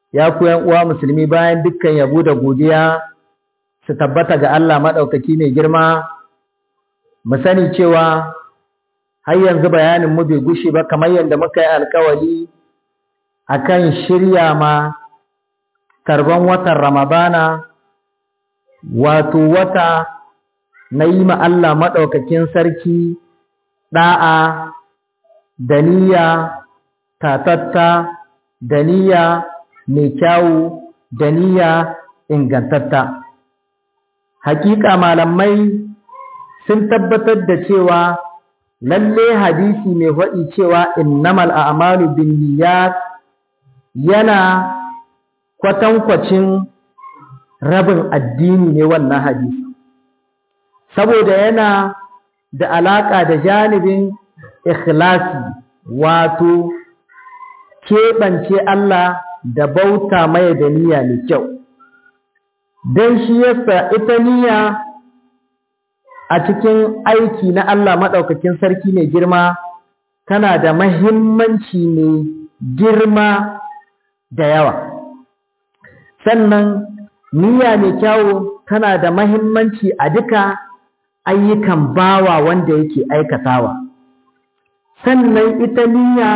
ya ku uwa musulmi bayan dukkan yabo da godiya su tabbata ga Allah maɗaukaki mai girma mu sani cewa har yanzu bayanin mu bai gushe ba kamar yadda muka yi alkawari akan shirya ma tarban watan ramadana wato wata na yi ma Allah maɗaukakin sarki ɗa'a da niyya tatatta da niyya mai kyawu da niyya ingantatta hakika malamai sun tabbatar da cewa lalle hadisi mai faɗi cewa innamal a'malu bin niyyat yana kwatankwacin rabin addini ne wannan hadisi saboda yana da alaƙa da janibin ikhlasi wato keɓance Allah da bauta mai da niyya mai kyau don shi yasa ita niyya a cikin aiki na Allah maɗaukakin sarki mai girma tana da mahimmanci mai girma da yawa sannan niyya mai kyawu tana da mahimmanci a duka ayyukan bawa wanda yake aikatawa sannan ita niyya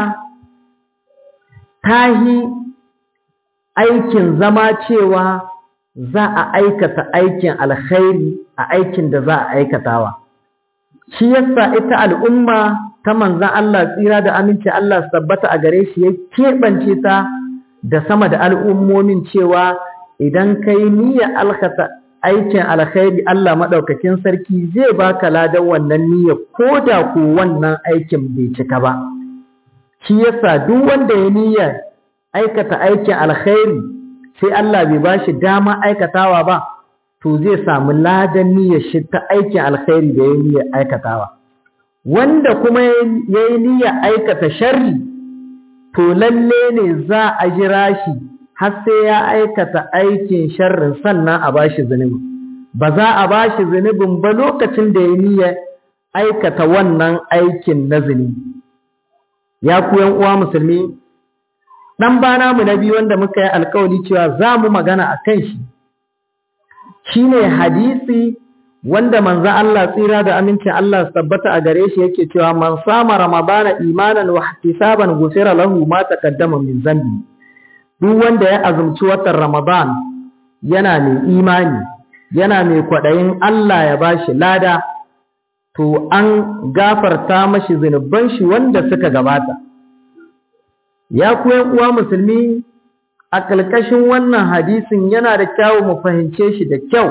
ta yi aikin zama cewa za a aikata aikin alkhairi a aikin da za a aikatawa shi yasa ita al'umma ta manzan Allah tsira da aminci Allah tabbata a gare shi ya keɓance ta da sama da al'ummomin cewa idan ka yi niyyar alkata aikin alkhairi Allah maɗaukakin sarki zai baka ladan wannan niyyar ko da ko wannan aikin bai cika ba shi yasa duk wanda ya niyyar aikata aikin alkhairi sai Allah bai ba shi dama aikatawa ba to zai samu ladan niyyar shi ta aikin alkhairi da ya niyyar aikatawa wanda kuma ya yi niyyar aikata sharri to lalle ne za a jira shi har sai ya aikata aikin sharrin sannan a ba shi zunubi ba za a ba shi zunubin ba lokacin da ya niyyar aikata wannan aikin na zunubi ya ku uwa musulmi dan bana mu na biyu wanda muka yi alkawari cewa za mu magana a kan shi shine hadisi wanda manzo Allah tsira da amincin Allah su tabbata a gare shi yake cewa man sama ramadana imanan wa ihtisaban ghufira lahu ma taqaddama min zambi duk wanda ya azumci watan ramadan yana mai imani yana mai kwaɗayin Allah ya bashi lada to an gafarta mashi zunuban shi wanda suka gabata ya kuyan uwa musulmi a ƙalƙashin wannan hadisin yana da kyawu mu fahimce shi da kyau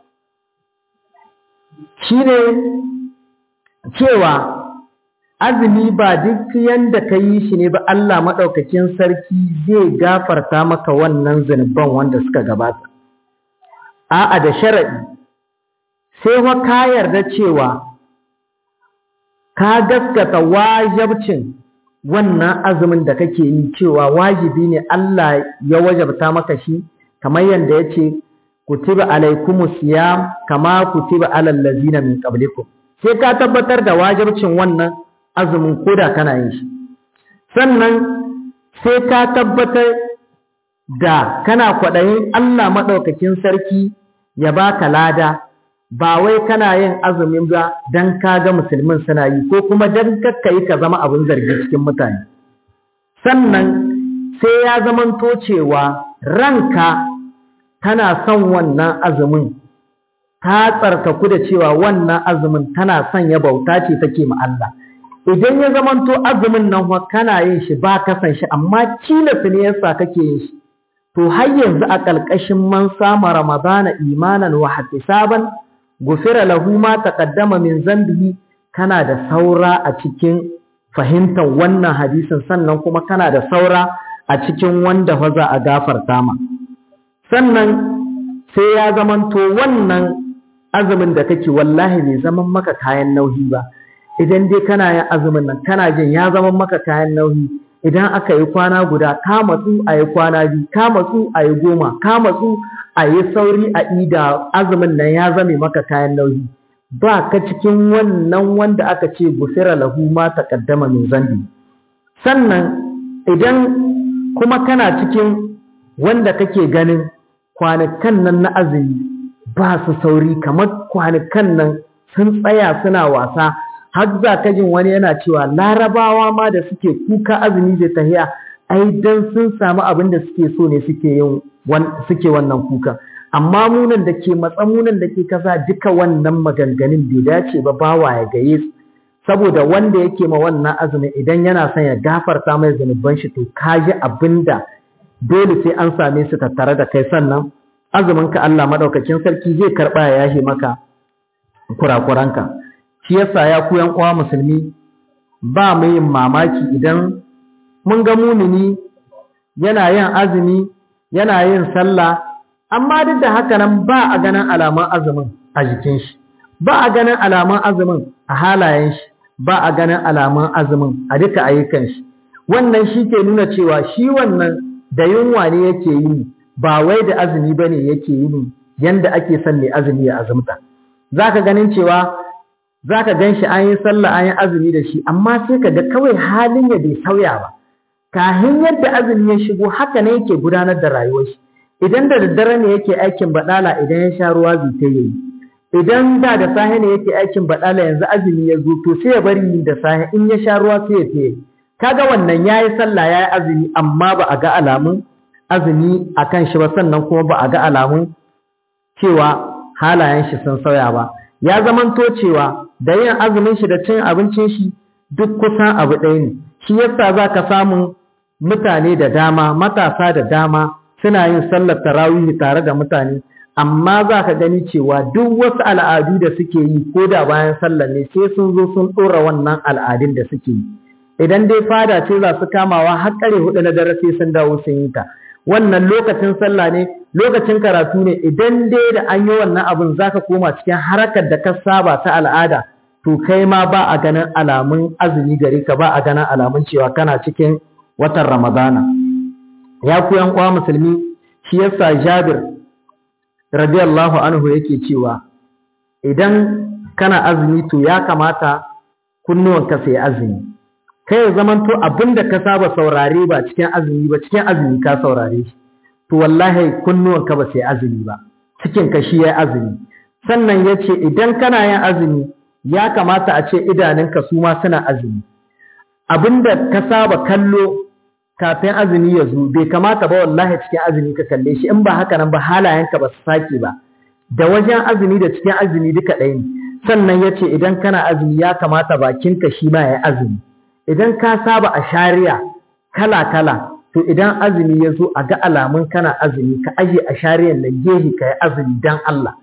shi ne cewa azumi ba duk yanda ka yi shi ne ba Allah maɗaukakin sarki zai gafarta maka wannan zunuban wanda suka gabata a'a da sharaɗi sai wa ka yarda cewa ka gaskata wajabcin wannan azumin da kake yi cewa wajibi ne Allah ya wajabta maka shi kamar yadda ya ce kutiba alaikumus siyam kama kutiba alal ladzina min qablikum sai ka tabbatar da wajibcin wannan azumin koda kana yin shi sannan sai ka tabbatar da kana kwaɗayin Allah maɗaukakin sarki ya baka lada ba wai kana yin azumin ba don ka ga musulmin suna yi ko kuma don kakka yi ka zama abin zargi cikin mutane sannan sai ya zamanto cewa ranka tana son wannan azumin ta tsarkaku da cewa wannan azumin tana son ya bauta ce take ma Allah idan ya zamanto azumin nan kana yin shi ba ka san shi amma cilasa ne yasa kake yin shi to har yanzu a ƙarƙashin man sama ramadana imanan wa ihtisaban gufira lahu ma taqaddama min zambihi kana da saura a cikin fahimtar wannan hadisin sannan kuma kana da saura a cikin wanda fa za a gafarta ma sannan sai ya zamanto wannan azumin da kake wallahi bai zaman maka kayan nauyi ba idan dai kana yin azumin nan kana jin ya zama maka kayan nauyi idan aka yi kwana guda ka matsu a yi kwana biyu ka matsu a yi goma ka matsu a yi sauri a ida azumin nan ya zame maka kayan nauyi ba ka cikin wannan wanda aka ce gufira lahu ma taqaddama min zambi sannan idan kuma kana cikin wanda kake ganin kwanakan nan na azumi ba su sauri kamar kwanakan nan sun tsaya suna wasa har za ka jin wani yana cewa larabawa ma da suke kuka azumi zai tahiya ai dan sun samu abin da suke so ne suke yin suke wannan kuka amma munan da ke matsamunan da ke kasa duka wannan maganganun bai dace ba bawa ya gaye su saboda wanda yake ma wannan azumin idan yana son ya gafarta mai zunuban shi to ka ji abin da dole sai an same su tattare da kai sannan azumin ka Allah madaukakin sarki zai karba ya yashe maka kurakuranka shi yasa ya ku yan uwa musulmi ba mu yin mamaki idan mun ga mumini yana yin azumi yana yin sallah amma duk da haka nan ba a ganin alaman azumin a jikin shi ba a ganin alaman azumin a halayen shi ba a ganin alaman azumin a duka ayyukan shi wannan shi ke nuna cewa shi wannan da yunwa ne yake yi ba wai da azumi ba ne yake yi yanda ake son mai azumi ya azumta za ka ganin cewa za ka gan shi an yi sallah an yi azumi da shi amma sai ka ga kawai halin ya bai sauya ba kahin yadda azumi ya shigo haka ne yake gudanar da rayuwar shi idan da daddare ne yake aikin badala idan ya sha ruwa zai ta yi idan da da safe ne yake aikin badala yanzu azumi ya zo to sai ya bari da safe in ya sha ruwa sai ya ta yi kaga wannan yayi sallah yayi azumi amma ba a ga alamun azumi akan shi ba sannan kuma ba a ga alamun cewa halayen shi sun sauya ba ya zamanto cewa da yin azumin shi da cin abincin shi duk kusan abu ɗaya ne shi yasa za ka samu mutane da dama matasa da dama suna yin sallar tarawih tare da mutane amma za ka gani cewa duk wasu al'adu da suke yi ko da bayan sallar ne sai sun zo sun ɗora wannan al'adun da suke yi idan dai fada ce za su kamawa har ƙare hudu na dare sai sun dawo sun yi ta wannan lokacin sallah ne lokacin karatu ne idan dai da an yi wannan abin za ka koma cikin harakar da ka saba ta al'ada to kai ma ba a ganin alamun azumi gare ka ba a ganin alamun cewa kana cikin watan ramadana ya ku yan uwa musulmi shi yasa jabir radiyallahu anhu yake cewa idan kana azumi to ya kamata kunnuwanka sai azumi kai ya zamanto abinda ka saba saurare ba cikin azumi ba cikin azumi ka saurare shi to wallahi kunnuwanka ba sai azumi ba cikin ka shi ya azumi sannan ya ce idan kana yin azumi ya kamata a ce idanunka su ma suna azumi abinda ka saba kallo kafin azumi ya zo bai kamata ba wallahi cikin azumi ka kalle shi in ba haka nan ba halayenka ba su sake ba da wajen azumi da cikin azumi duka ɗaya ne sannan ya ce idan kana azumi ya kamata bakinka shi ma ya azumi idan ka saba a shari'a kala kala to idan azumi ya zo a ga alamun kana azumi ka aje a shari'ar nan gehe ka yi azumi dan Allah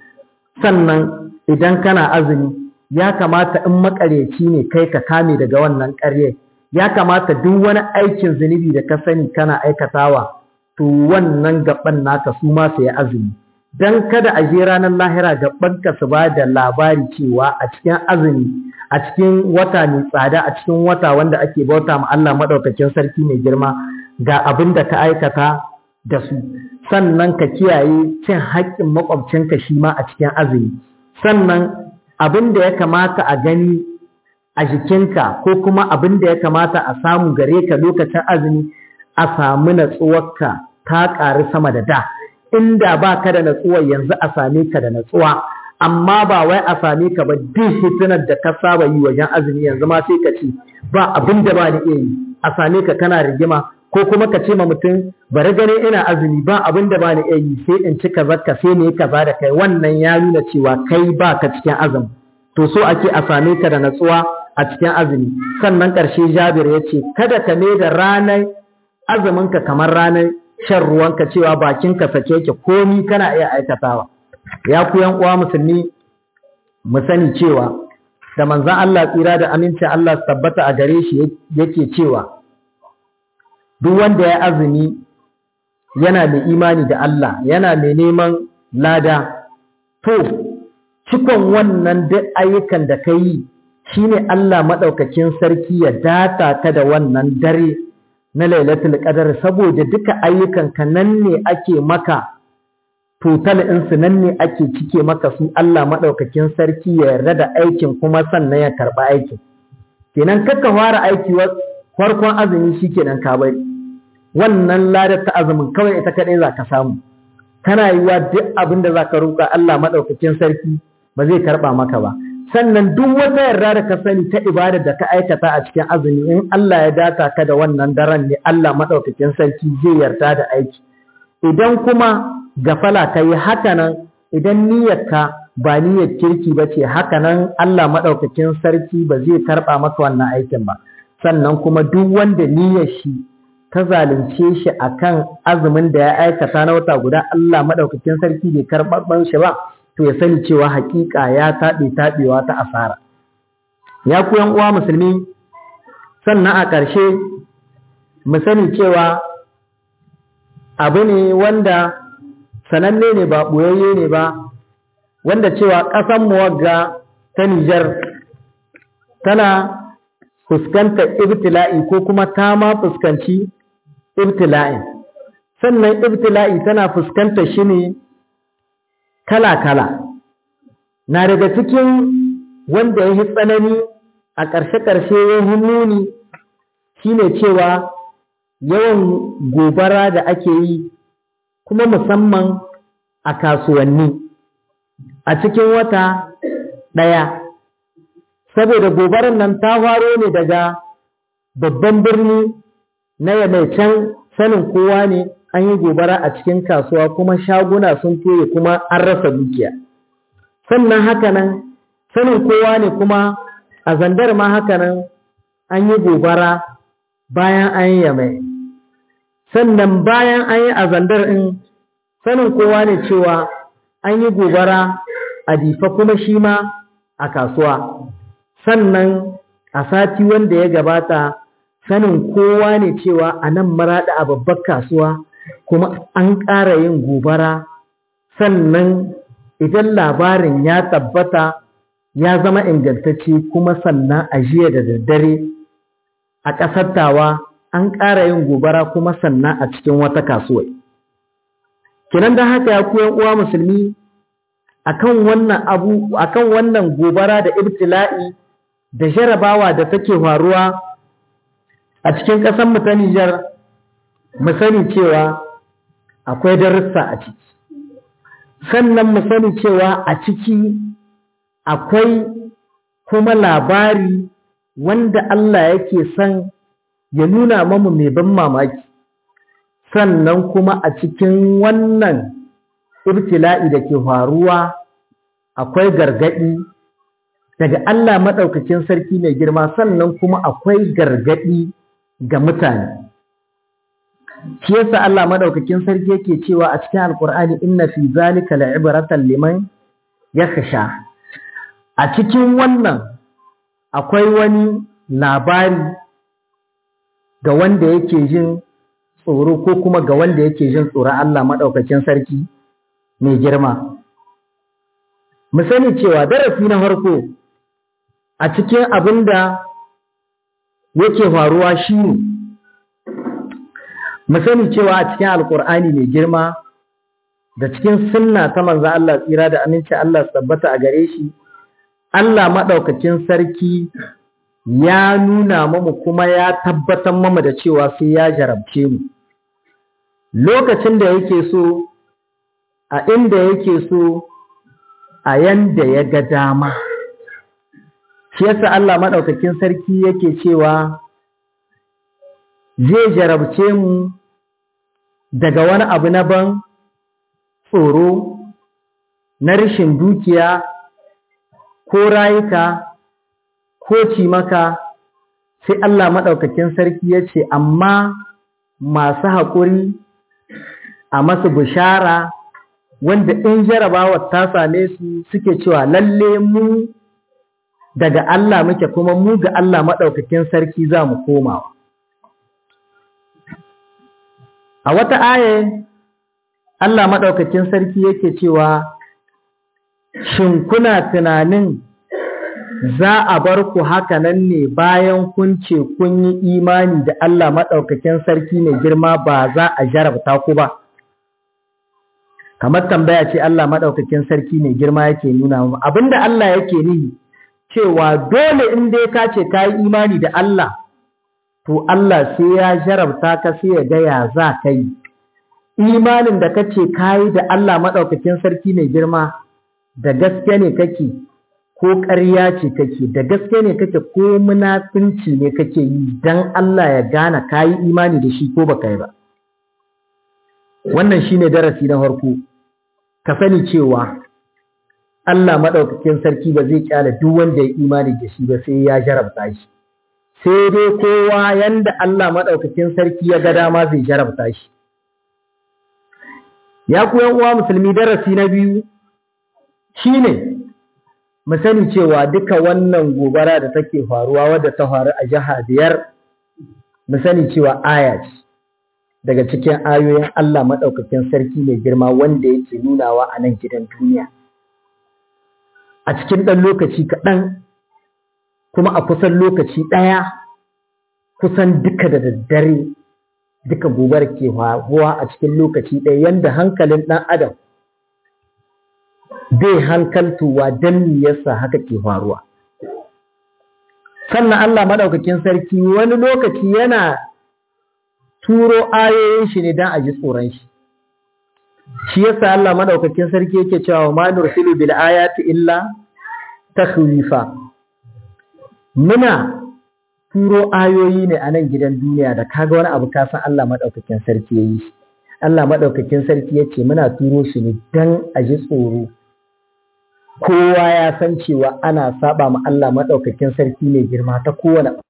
sannan idan kana azumi ya kamata in makaryaci ne kai ka kame daga wannan ƙarye ya kamata duk wani aikin zunubi da ka sani kana aikatawa to wannan gaban naka su ma su yi azumi dan kada a je ranar lahira gaban ka su ba da labari cewa a cikin azumi a cikin wata mai tsada a cikin wata wanda ake bauta ma Allah madaukakin sarki mai girma ga abin da ka aikata da su sannan ka kiyaye cin haƙƙin makwabcinka shi ma a cikin azumi sannan abin da ya kamata a gani a jikinka ko kuma abin da ya kamata a samu gare ka lokacin azumi a samu natsuwarka ta ƙari sama da da inda ba ka da natsuwar yanzu a same ka da natsuwa amma ba wai a same ka ba duk hitinar da ka saba yi wajen azumi yanzu ma sai ka ce ba abin da ba ni iya yi a same ka kana rigima ko kuma ka ce ma mutum bari gane ina azumi ba abin da ba ni iya yi sai in ci kaza ka sai ne kaza da kai wannan ya nuna cewa kai ba ka cikin azumi to so ake a same ka da natsuwa a cikin azumi sannan ƙarshe jabir ya ce kada ka ne da ranar azuminka kamar ranar shan ruwanka cewa bakinka sake yake komi kana iya aikatawa ya ku yan uwa musulmi mu sani cewa da manzon Allah tsira da amincin Allah su tabbata a gare shi yake cewa duk wanda ya azumi yana mai imani da Allah yana mai neman lada to cikon wannan duk ayyukan da ka yi shine Allah maɗaukakin sarki ya data ka da wannan dare na lailatul qadar saboda duka ayyukan ka nan ne ake maka total ɗinsu nan ne ake cike maka su Allah maɗaukakin sarki ya yarda da aikin kuma sannan ya karɓa aikin kenan kakka fara aiki farkon azumi shikenan ka bari wannan ladar ta azumin kawai ita kaɗai za ka samu tana yiwa duk abin da za ka roƙa Allah maɗaukakin sarki ba zai karɓa maka ba sannan duk wata yarda da ka sani ta ibada da ka aikata a cikin azumi in Allah ya data ka da wannan daren ne Allah maɗaukakin sarki zai yarda da aiki idan kuma gafala ka yi haka nan idan niyyarka ba niyyar kirki ba ce haka nan Allah maɗaukakin sarki ba zai karɓa maka wannan aikin ba sannan kuma duk wanda niyyar shi ta zalunce shi akan azumin da ya aikata na wata guda Allah maɗaukakin sarki bai karɓar shi ba to ya sani cewa hakika ya taɓe taɓewa ta asara ya ku yan uwa musulmi sannan a ƙarshe mu sani cewa abu ne wanda sananne ne ba ɓoyayye ne ba wanda cewa ƙasan wagga ta Nijar tana fuskantar ibtila'i ko kuma ta ma fuskanci ibtila'in sannan ibtila'i tana fuskantar shi ne kala-kala na daga cikin wanda ya yi tsanani a ƙarshe-ƙarshe ya yi muni shine cewa yawan gobara da ake yi kuma musamman a kasuwanni a cikin wata ɗaya saboda gobarar nan ta faro ne daga babban birni na yamai can sanin kowa ne an yi gobara a cikin kasuwa kuma shaguna sun toye kuma an rasa dukiya sannan hakanan sanin kowa ne kuma a zandar ma hakanan an yi gobara bayan an yi yamai sannan bayan an yi a zandar in sanin kowa ne cewa an yi gobara a difa kuma shi ma a kasuwa sannan a sati wanda ya gabata sanin kowa ne cewa a nan maraɗa a babbar kasuwa kuma an ƙara yin gobara sannan idan labarin ya tabbata ya zama ingantacce kuma sannan a jiya da daddare a ƙasar tawa an ƙara yin gobara kuma sannan a cikin wata kasuwa kinan da haka ya kuyan uwa musulmi akan wannan abu akan wannan gobara da ibtila'i da jarabawa da take faruwa a cikin ƙasar mu ta Nijar mu sani cewa akwai darussa a ciki sannan mu sani cewa a ciki akwai kuma labari wanda Allah yake son ya nuna mamu mai ban mamaki sannan kuma a cikin wannan ibtila'i da ke faruwa akwai gargaɗi daga Allah maɗaukacin sarki mai girma sannan kuma akwai gargaɗi ga mutane shi yasa Allah maɗaukacin sarki yake cewa a cikin alkur'ani inna fi zalika la'ibratan liman yakhsha a cikin wannan akwai wani labari ga wanda yake jin tsoro ko kuma ga wanda yake jin tsoron Allah maɗaukacin sarki mai girma mu sani cewa darasi na farko a cikin abin da yake faruwa shi ne mu sani cewa a cikin alkur'ani mai girma da cikin sunna ta manzo Allah tsira da aminci Allah tabbata a gare shi Allah maɗaukacin sarki ya nuna mamu kuma ya tabbatar mamu da cewa sai ya jarabce mu lokacin da yake so a inda yake so a yanda ya ga dama shi yasa Allah maɗaukakin sarki yake cewa zai jarabce mu daga wani abu na ban tsoro na rashin dukiya ko rayuka ko cimaka sai Allah maɗaukakin sarki ya ce amma masu haƙuri a masu bishara wanda in jarabawa ta same su suke cewa lalle mu daga Allah muke kuma mu ga Allah maɗaukakin sarki za mu komawa. A wata aya Allah maɗaukakin sarki yake cewa shin kuna tunanin za a bar ku haka nan ne bayan kun ce kun yi imani da Allah maɗaukakin sarki mai girma ba za a jarabta ku ba. Kamar tambaya ce Allah maɗaukakin sarki mai girma yake nuna mu abinda Allah yake nihi cewa dole in dai ka ce ka yi imani da Allah to Allah sai ya jarabta ka sai ya ga ya za ka yi imanin da kace kayi da Allah maɗaukakin sarki mai girma da gaske ne kake ko ƙarya ce kake da gaske ne kake ko munafinci ne kake yi dan Allah ya gane kayi imani da shi ko baka yi ba wannan shine darasi na farko ka sani cewa Allah maɗaukakin sarki ba zai kyale duk wanda ya imani da shi ba sai ya jarabta shi sai dai kowa yanda Allah maɗaukakin sarki ya ga dama zai jarabta shi ya ku uwa musulmi darasi na biyu shine mu sani cewa duka wannan gobara da take faruwa wadda ta faru a jiha biyar mu sani cewa aya ce daga cikin ayoyin Allah maɗaukakin sarki mai girma wanda yake nunawa a nan gidan duniya a cikin ɗan lokaci kaɗan kuma a kusan lokaci ɗaya kusan duka da daddare duka gobar ke faruwa a cikin lokaci ɗaya yanda hankalin ɗan adam bai hankaltuwa don me yasa haka ke faruwa sannan Allah maɗaukakin sarki wani lokaci yana turo ayoyin shi ne don a ji tsoron shi shi yasa Allah maɗaukakin sarki yake cewa ma nursilu bil ayati illa takhwifa muna turo ayoyi ne a nan gidan duniya da kaga wani abu ka san Allah maɗaukakin sarki yayi shi Allah maɗaukakin sarki yace muna turo shi ne dan a ji tsoro kowa ya san cewa ana saba ma Allah maɗaukakin sarki mai girma ta kowane